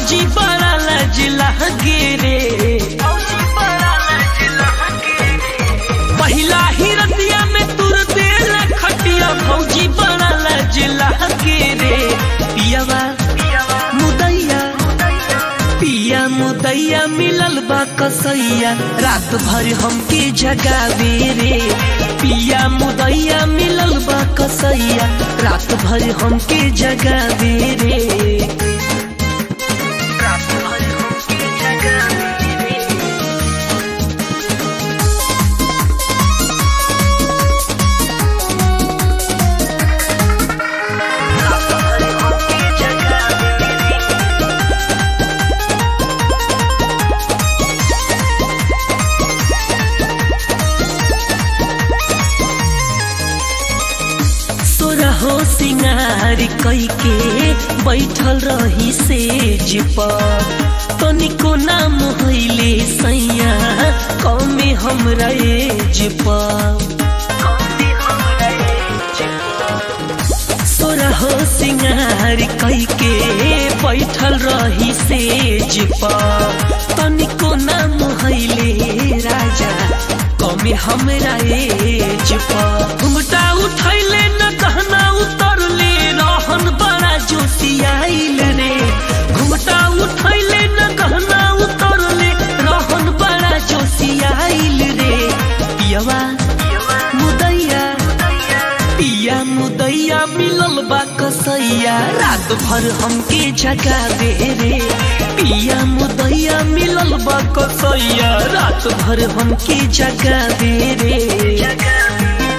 भौजी बड़ा लजला गे रे पहिला ही रतिया में तुर देल खटिया भौजी बड़ा लजला गे रे पियावा मुदैया पिया मुदैया मिलल बा कसैया रात भर हमके जगावे रे पिया मुदैया मिलल बा कसैया रात भर हमके जगावे रे रात भर हमके जगावे रे रात भर हमके जगावे रे सोरहो सिंगार कई के बैठल रही सेज पर तनिको नाम होइले सैया कमे हमरा एज पर सोरहो सिंगार कई के बैठल रही सेज पर तनिको नाम होइले राजा कमे हमरा एज पर घुमटा उठैले न कहना उतरले रहन बड़ा जोशियाइल रे घुमटा उठैले न कहना उतरले रहन बड़ा जोशियाइल रे पियवा मुदैया पिया मुदैया मिलल बा कसैया रात भर हमके जगावे रे पिया मुदैया मिलल बा कसैया रात भर हमके जगावे रे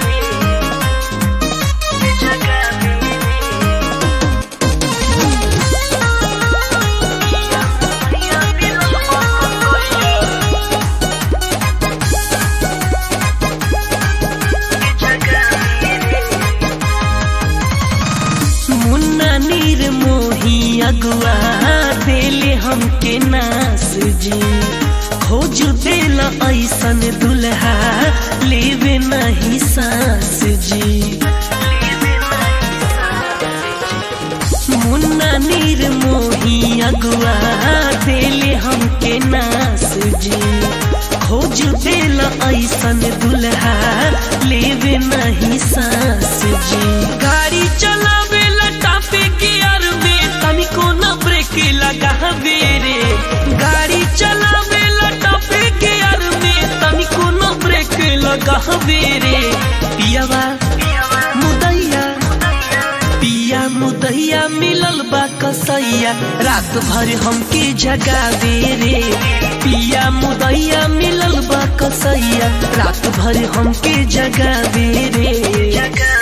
मुन्ना नीर मोही अगुआ देले हमके नास जी खोज देल ऐसन दुल्हा लेवे नहीं सास जी मुन्ना नीर मोही अगुआ देले हमके नास जी खोज देल ऐसन दुल्हा लेवे नहीं सास जी गाड़ी चलावे लटापे गियर में तनिको न ब्रेक लगावे रे गाड़ी चलावे लटापे गियर में तनिको न ब्रेक लगावे रे पियावा मुदैया पिया मुदैया मिलल बा कसैया रात भर हमके जगावे रे पिया मुदैया मिलल बा कसैया रात भर हमके जगावे रे